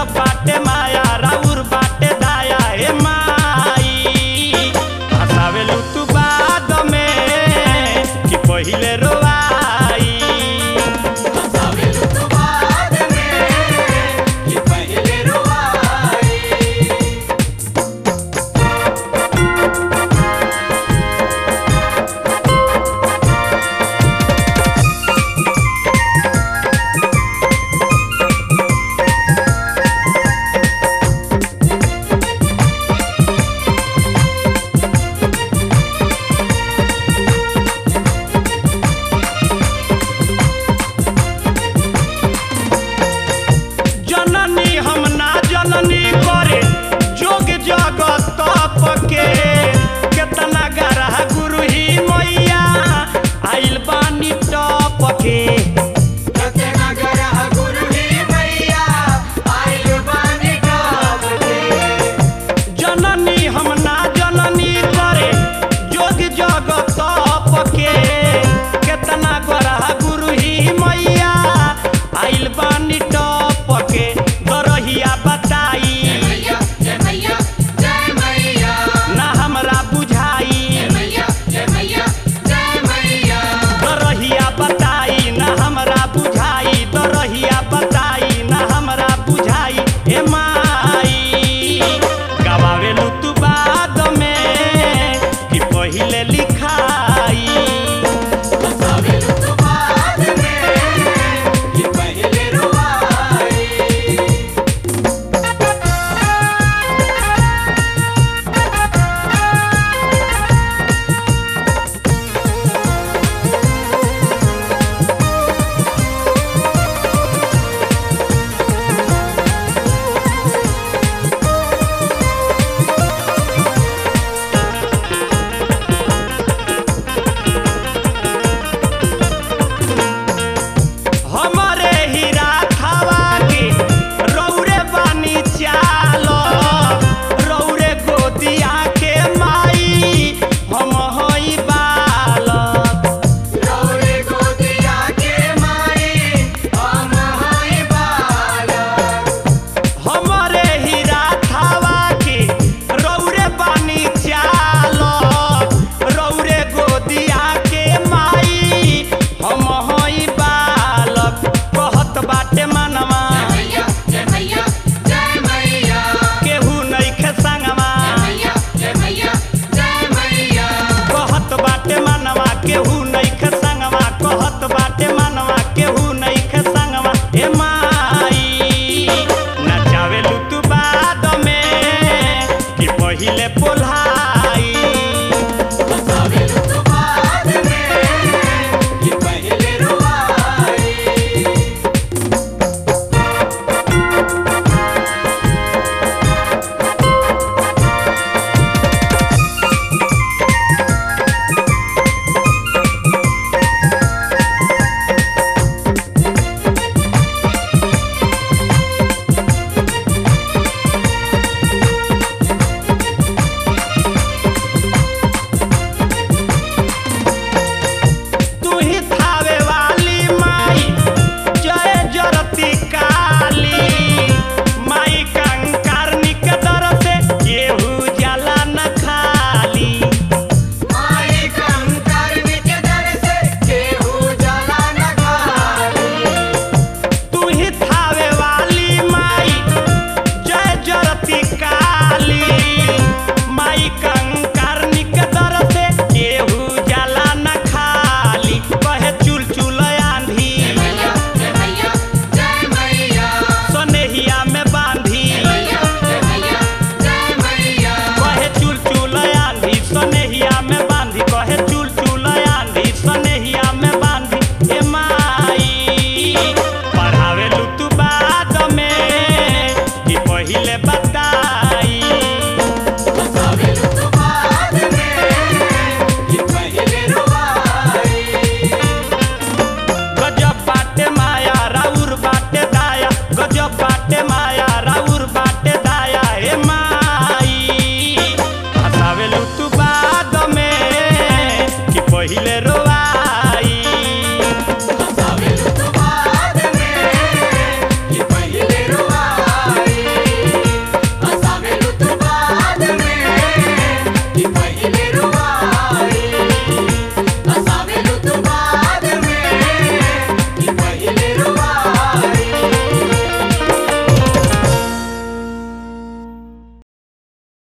गजब बाटे माया राउर बाटे दाया हे माई हसावेलू तू बाद में कि पहिले रोवाई हसावेलु तू बाद में कि पहिले रुवाई जननी हम ना जननी करे जोग जगत तप के केतना गरह गुरु ही मैया आइल बानी टप के कतना गरह गुरु ही मैया आइल बानी गाव के जननी हम ना जननी करे जोग जगत तप के केतना गरह गुरु ही मैया आइल बानी टप के दरहिया बताई मैया जय मैया जय मैया ना हमरा बुझाई जय मैया जय मैया जय मैया दरहिया बताई ना हमरा बुझाई दरहिया बताई ना हमरा बुझाई हे माई गवावेलू तू बाद में कि पहिले लिखाई हसावेलु तू बाद में कि पहिले रुवाई हमरे हीरा खावा के रौरे बानी चाल रौरे गोदिया के माई हम हई बालक रौरे गोदिया के माई हम हई बालक हमरे हीरा खावा के रौरे बानी चाल रौरे गोदिया के माई हम हई बालक कहत बाटे मनवा मैया जय मैया जय मैया केहू नइखे संगवा मैया जय मैया जय मैया कहत बाटे मनवा केहू नइखे संगवा कहत बाटे मनवा केहू नइखे संगवा हे माई नचावेलू तू बाद में कि पहिले पोल्हा